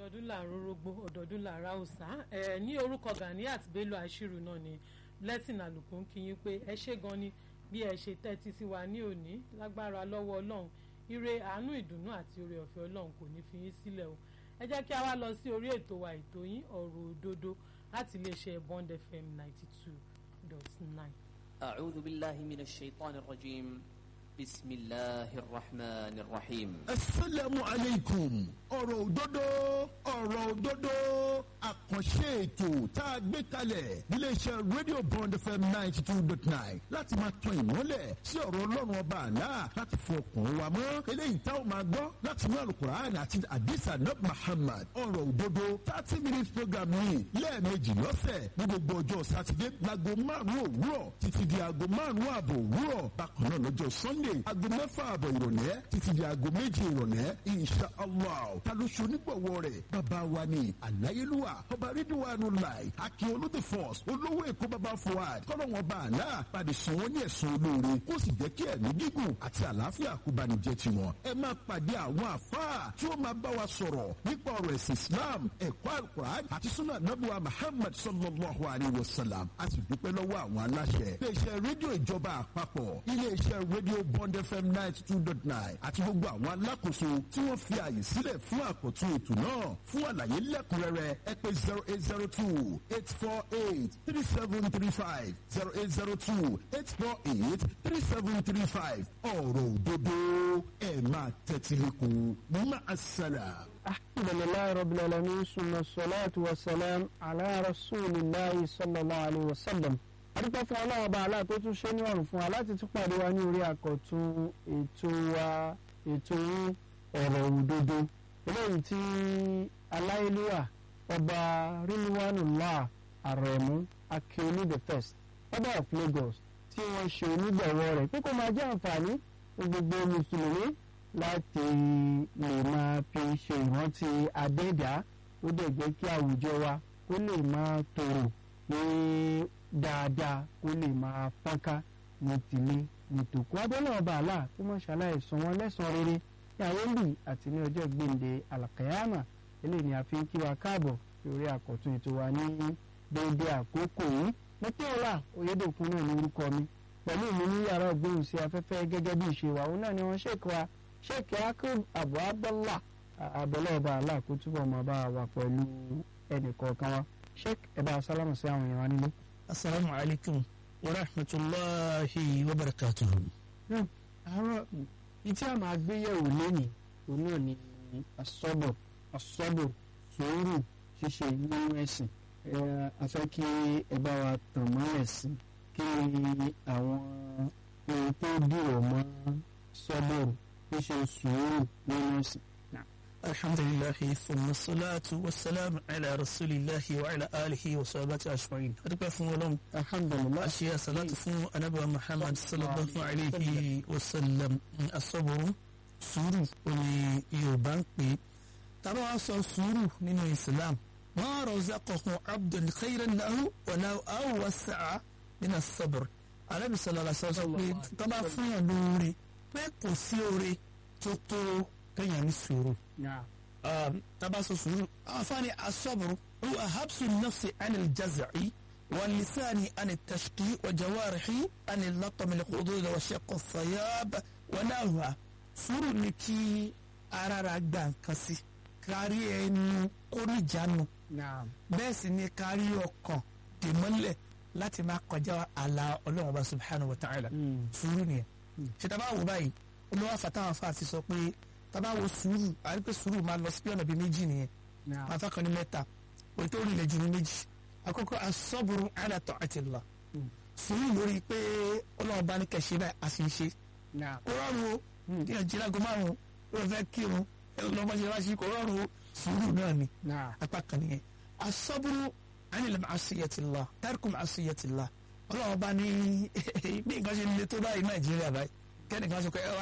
ọdọọdún là ń rórógbó ọdọọdún là ń ra òòsà ẹ ní orúkọ Ganiat Bello Ashiru náà ni blessing àlùkò ń kí yín pé ẹ ṣé gan ni bí ẹ ṣe tẹ́tí sí wa ní òní lágbára lọ́wọ́ Ọlọ́run ire àánú ìdùnnú àti oore ọ̀fẹ́ Ọlọ́run kò ní fi yín sílẹ̀ o ẹ jẹ́ kí a wá lọ sí orí ètò wa ètò yín ọ̀rọ̀ òdodo láti iléeṣẹ́ Bond FM ninety two dot nine. أعوذ بالله من الشيطان الرجيم بسم الله الرحمن الرحيم asalaamu aleykum ọ̀rọ̀ òdodo ọ̀rọ̀ òdodo àkànṣe ètò tá a gbé kalẹ̀ níléeṣẹ́ radio bond fm ninety two dot nine láti máa tan ìmọ́lẹ̀ sí ọ̀rọ̀ ọlọ́run ọba àlá láti fọ ọkàn wa mọ́ eléyìí tá a máa gbọ́ láti inú alukur'an àti adisa nab muhammad ọ̀rọ̀ òdodo thirty minutes program yìí lẹ́ẹ̀mejì lọ́sẹ̀ ní gbogbo ọjọ́ sátidé láago márùn-ún òwúrọ̀ títí di aago márùn-ún ààbọ̀ òwúrọ̀ bákan náà lọ́jọ́ sunday aago mẹ́fà ààbọ̀ ìrọ̀lẹ́ títí di aago méjì ìrọ̀lẹ́ insha allah ta ló ṣe onígbọ̀wọ́ rẹ̀ bàbá wa ni àláyélúwà ọba rídíwánu láì akin olóde force olówó èkó bàbá fuad kọ́lọ́wọ́n bá àlá pàdé sàn wọ́n ní ẹ̀sùn olóore kó sì jẹ́ kí ẹ̀mí gígùn àti àlàáfíà kó bá ní jẹ́ tiwọn. ẹ máa pàdé àwọn àfáà tí ó máa bá wa sọ̀rọ̀ nípa ọ̀rọ̀ ẹ̀sìn islam ẹ̀kọ́ alukur'an àti sunnah nabuwa muhammad sallallahu alayhi wa sallam a sì dúpẹ́ lọ́wọ́ àwọn aláṣẹ. iléeṣẹ́ rédíò ìjọba àpapọ̀ iléeṣẹ́ rédíò bond fm ninety two dot nine àti gbogbo àwọn alákòóso tí wọ́n fi àyè sílẹ̀ fún àkọ́tún ètò náà fún àlàyé lẹ́kùnrẹ́rẹ́ ẹ pè zero eight zero two eight four eight three seven three five zero eight zero two eight four eight three seven three five ọ̀rọ̀ òdodo ẹ̀ máa tẹ́tí lẹ́kọ̀ọ́ mọ́ àṣàlà. الحمد لله رب العالمين ثم الصلاة والسلام على رسول الله صلى الله عليه وسلم adúpẹ́ fún ọlọ́run ọba aláà tó tún ṣe ní ọ̀rùn fún wa láti tún pàdé wa ní orí àkọ́tún ètò wa ètò yín ọ̀rọ̀ òdodo eléyìí tí aláìlúwà ọba ríluwánùlá àrẹ̀mú akíolú the first ọba of Lagos tí wọ́n ṣe onígbọ̀wọ́ rẹ̀ pé kó máa jẹ́ àǹfààní fún gbogbo mùsùlùmí láti lè máa fi ṣe ìrántí adẹ́dá ó dẹ̀ jẹ́ kí àwùjọ wa kó lè máa tòrò ní dáadáa kó lè máa fọ́nká ní tìlé ní tòkó abẹ́lẹ̀ ọba àlà kó má ṣàlàyé san wọn lẹ́sàn-án rere ní àyẹ̀lì àti ní ọjọ́ gbèǹde àlàkàyàmà eléyìí ni a fi ń kí wa káàbọ̀ lórí àkọ́tún ètò wa ní déédéé àkókò yìí mọ́tẹ́ọ̀lá oyédèkun náà ní orúkọ mi pẹ̀lú mi ní yàrá ògbóhùn sí afẹ́fẹ́ gẹ́gẹ́ bí ìṣe wa òun náà ni wọ́n ṣèkọ́ wa sheikh yakub abu abdullah abẹ́lẹ́ ọba allah kó túbọ̀ máa bá wa pẹ̀lú ẹnì kọ̀ọ̀kan wa sheikh ẹ bá sálámù sí àwọn èèyàn wa nílé. asalaamu alaykum wa rahmatulahi wa barakatuhu. àárọ̀ ìtí a máa gbé yẹ̀wò lónìí òun náà ni asọ́bọ̀ asọ́bọ̀ sùúrù ṣíṣe nínú ẹ̀sìn a fẹ́ kí ẹ bá wa tàn mọ́ ẹ̀sìn kí àwọn ohun tó dìrọ̀ mọ́ sọ́bọ̀rù ṣíṣe sùúrù nínú ẹ̀sìn. alhamdulilahi thumma salatu wa salam ala rasulillahi wa ala alihi wa sahabati ashma'in. adúpẹ́ fún ọlọ́run alhamdulilah a ṣe àsàlátù fún anabiwa muhammad sallallahu alayhi wa sallam asọ́bùrù sùúrù òní yorùbá ń pè é tàbá wa sọ sùúrù nínú islam ma razaqahu abdun khayran lahu wa lahu awwasa'a min as-sabr alábi sallallahu alaihi wasallam pé tọ́ba fún yàn lóore pé kò sí oore tó tó kéèyàn ní sùúrù tàbá sọ sùúrù àwọn afáàní asọ́bùrù huwa habsu nafsi anil jaz'i واللسان عن التشقي وجوارحي عن اللطم الخدود وشق الثياب ونحوها sùúrù ni kí ara ra gbà nǹkan sí kárí ẹnu kórìjánu bẹ́ẹ̀ sì ni kárí ọkàn dèmọ́lẹ̀ láti máa kọjá àlà ọlọ́run ọba subhanahu wa ta'ala sùúrù nìyẹn ṣe tá a bá wò báyìí olówó àfàtàwọn afa àti sọ pé tá a bá wo sùúrù àti pé sùúrù máa lọ sí bí ọ̀nà bíi méjì nìyẹn afa kan ní mẹ́ta òye tó rìnlẹ̀ jù ní méjì àkọ́kọ́ asọ́bùrù ala ta'atillah sùúrù lórí pé ọlọ́run bá ní kẹ̀ṣe báyìí a sì ń ṣe kó rọrùn o kí ẹ jí lágbo márùn ó fẹ́ kírun ẹ lọ́mọ ṣe wá sí kó rọrùn o sùúrù náà ni apá kan nìyẹn asọ́bùrù anil ma'asiyatillah tarku ma'asiyatillah ọlọ́run bá ní bí nǹkan ṣe le tó báyìí nàìjíríà báyìí kẹ́nìkan sọ pé ẹ wá